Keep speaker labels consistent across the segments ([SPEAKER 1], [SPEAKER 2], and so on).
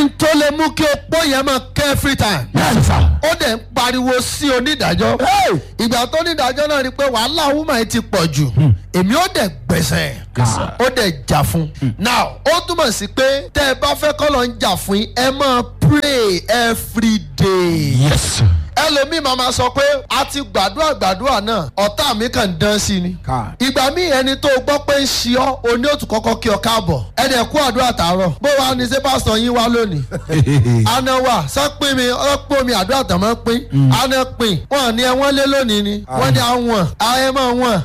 [SPEAKER 1] n tó lè mú kí opó yẹn máa kẹ́ every time
[SPEAKER 2] bẹ́ẹ̀ni sà.
[SPEAKER 1] ó dẹ̀ ń pariwo sí onídàájọ́ ìgbà tó onídàájọ́ náà rí i pé wàhálà woman yìí ti pọ̀ jù èmi ó dẹ̀ gbẹ̀sẹ̀ ó dẹ̀ jà fún now ó túmọ̀ sí pé tẹ́ ẹ bá fẹ́ kọ́ lọ ń jà fún yín ẹ máa pray every day
[SPEAKER 2] yes.
[SPEAKER 1] ẹlòmíì máa ma sọ pé a ti gbàdúrà gbàdúrà náà ọ̀tá mi kàn ń dán sí ni.
[SPEAKER 2] Ká.
[SPEAKER 1] ìgbà míì ẹni tó gbọ́ pé ń ṣe ọ́ oní òtún kọ́kọ́ kí ọ káàbọ̀ ẹni ẹ̀ kú àdúrà tààrọ̀ bó wa ni ṣé pásítọ̀ yín wá lónìí. àna wà sọ́pin mi ọ̀pọ̀ mi àdúrà tàn máa ń pín àna pín wọn ní ẹ wọ́n lé lónìí ni wọ́n ní àwọn ayé máa wọ̀n.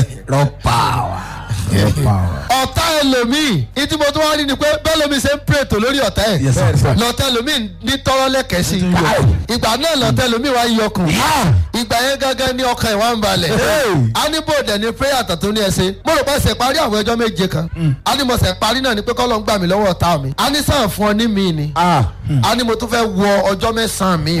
[SPEAKER 2] rọpa wa. rọpa wa.
[SPEAKER 1] ọ̀tá ẹlòmíì ìtí mo tún wá rí ni pé bẹ́ẹ̀ lómi ṣe ń pètò lórí ọ̀tá ẹ̀
[SPEAKER 2] yes sir.
[SPEAKER 1] lọ́tẹ̀ lómi ní tọ́rọ́ lẹ́kẹ̀ẹ́ sí
[SPEAKER 2] Káì.
[SPEAKER 1] ìgbà náà lọ́tẹ̀ lómi wá ń yọkùn
[SPEAKER 2] Ah.
[SPEAKER 1] ìgbà yẹn gángan ní ọkàn ìwà ń balẹ̀.
[SPEAKER 2] Hey.
[SPEAKER 1] a ní bòdẹ̀ ní prayer àtàtún ní ẹsẹ̀ mo rò pé ṣe parí àwọn ẹjọ́ méje kan. a ní mo ṣe parí náà ni pé kọ́ ló ń gbà mí lọ́wọ́ ọ̀tá mi. a ní sàn fún ọ ní mi ni.
[SPEAKER 2] ah.
[SPEAKER 1] a ní mo tún fẹ́ wọ ọjọ́ mẹ́sàn-án mi.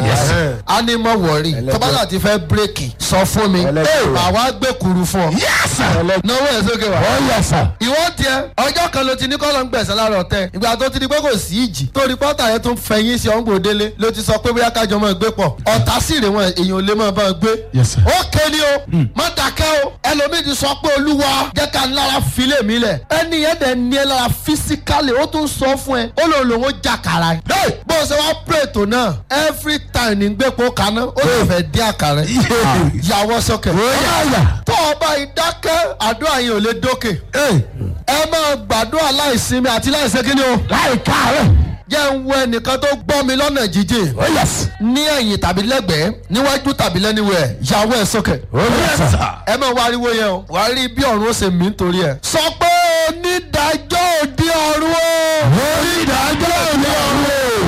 [SPEAKER 1] a ní mo wọ̀rí tọ́bálà ti fẹ́ bírèkì sọ fún mi.
[SPEAKER 2] Ẹlẹ́gbẹ̀rún.
[SPEAKER 1] àwa gbé kuru fún ọ.
[SPEAKER 2] yes sir.
[SPEAKER 1] náwó ẹ̀ sókè wá
[SPEAKER 2] oh yes sir.
[SPEAKER 1] ìwọ tiẹ ọjọ́ kan ló ti ní kọ́lọ́ ń gbẹ̀sẹ̀ lára ọ̀tẹ̀ ìgbà tó ti di pé kò sí ìjì tó rìpọ́tà yẹn tún fẹ̀yìn sí ọ̀ngbò délé ló ti sọ pé bóyá kájọ máa gbé pọ̀ ọ̀tá sì rè wọn èèyàn ò lè máa bá wọn gbé.
[SPEAKER 2] Yes, sir.
[SPEAKER 1] ó kéde o má dákẹ́ o ẹlòmíì ti sọ pé olúwa jẹ́ ká lára filé mi lẹ̀ ẹni yẹn dẹ̀ ní ẹ lára fisikálì ó tún sọ fún ẹ ó lòun lòun ó jà kàrà ẹ bó o ṣe wá pray tó náà every time ní gbépo kaná ó sì fẹ́ dín àkàrà yàwọ́ sọ́kẹ̀
[SPEAKER 2] Bóyá.
[SPEAKER 1] tó o bá ìdákẹ́ àdúrà yẹn ò lè dókè ẹ máa gbàdúrà láìsinmi àti láìsẹ́ kí ni o.
[SPEAKER 2] láì káàárẹ̀.
[SPEAKER 1] jẹ́ ń wọ ẹnìkan tó gbọ́ mi lọ́nà jíjìn
[SPEAKER 2] oh yes.
[SPEAKER 1] ní ẹ̀yìn tàbí lẹ́gbẹ̀ẹ́ níwájú tàbí lẹ́niwẹ̀ yàwó ẹ̀ sókè.
[SPEAKER 2] oh yes sir.
[SPEAKER 1] ẹ máa wá ariwo yẹn o wàá rí bí ọ̀run ó ṣe mí nítorí ẹ̀. sọ pé onídàájọ́ òdi ọ̀run o.
[SPEAKER 2] onídàájọ́ òní ọ̀run.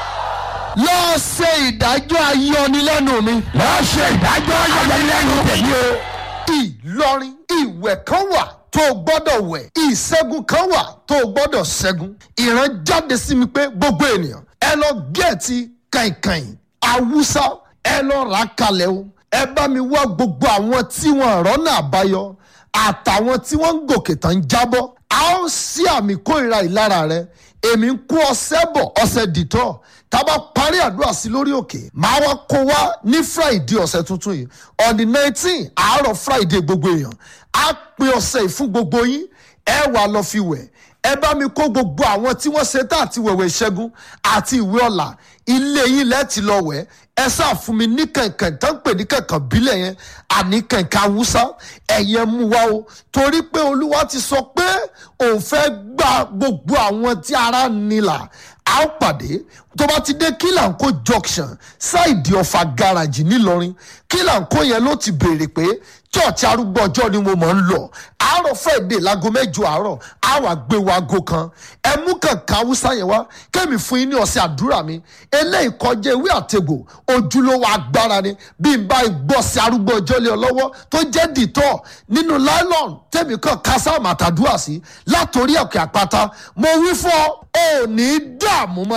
[SPEAKER 1] lọ́ọ́ ṣe ìdájọ́ ayọ́nilẹ́nu mi.
[SPEAKER 2] lọ́ọ́ ṣe ìdájọ́ ayọ̀lẹ́lẹ́nu tèmi o.
[SPEAKER 1] ìlọrin ìwẹ̀ kan wà tó o gbọ́dọ̀ wẹ̀ ìṣẹ́gun kan wà tó o gbọ́dọ̀ ṣẹ́gun ìran jáde sí mi pé gbogbo ènìyàn ẹ lọ gẹ̀ẹ́tì kàìnkàìn awúsá ẹ lọ rà kalẹ̀ o ẹ bá mi wá gbogbo àwọn tí wọn rọ́nà àbáyọ àtàwọn tí wọ́n ń gòkè tán ń jábọ́ a ó sí àmì kórìíra ìlara rẹ èmi ń kó ọsẹ bọ̀ ọsẹ dìtọ̀ tá a bá parí àdúrà sí lórí òkè máa wá kó wá ní friday ọ̀sẹ̀ tuntun yìí on the nineteen àárọ̀ friday gbogbo èèyàn á pín ọ̀sẹ̀ yìí fún gbogbo yín ẹ wà lọ fi wẹ̀ ẹ bá mi kó gbogbo àwọn tí wọ́n ṣe tá àti wẹ̀wẹ̀ ìṣẹ́gun àti ìwé ọ̀la ilé yín lẹ́ẹ̀tì lọ wẹ̀ ẹ sáà fún mi ní kẹ̀kẹ́ tó ń pè ní kẹ̀kẹ́ bílẹ̀ yẹn àní kẹ̀kẹ́ awúsá ẹ̀yẹ mú wa o torí pé olúwa ti sọ pé òun fẹ́ gba gbogbo àwọn tí ara nílà a ó pàdé tó bá ti dé kílànkó junction ṣáìdì ọ̀fà gáràjì ńìlọrin kílànkó yẹn ló ti béèrè pé church arúgbó ọjọ́ ni mo mọ̀ ń lọ àárọ̀ friday láago mẹ́jọ àárọ̀ á wà gbé wa aago kan ẹ mú kànká haúsá yẹn wá kẹ́mi fún yín ní ọ̀sẹ̀ àdúrà mi eléyìí kọjá ewé àtegbò ojúlówó agbára ni bí n bá gbọ́ sí arúgbó ọjọ́ lé ọ lọ́wọ́ tó jẹ́ dìtọ́ nínú nylon tẹ̀mí kan kásá màtàdúrà sí látòrí ọ̀kẹ́ àpáta mo wí fún ọ ò ní dààmú mọ́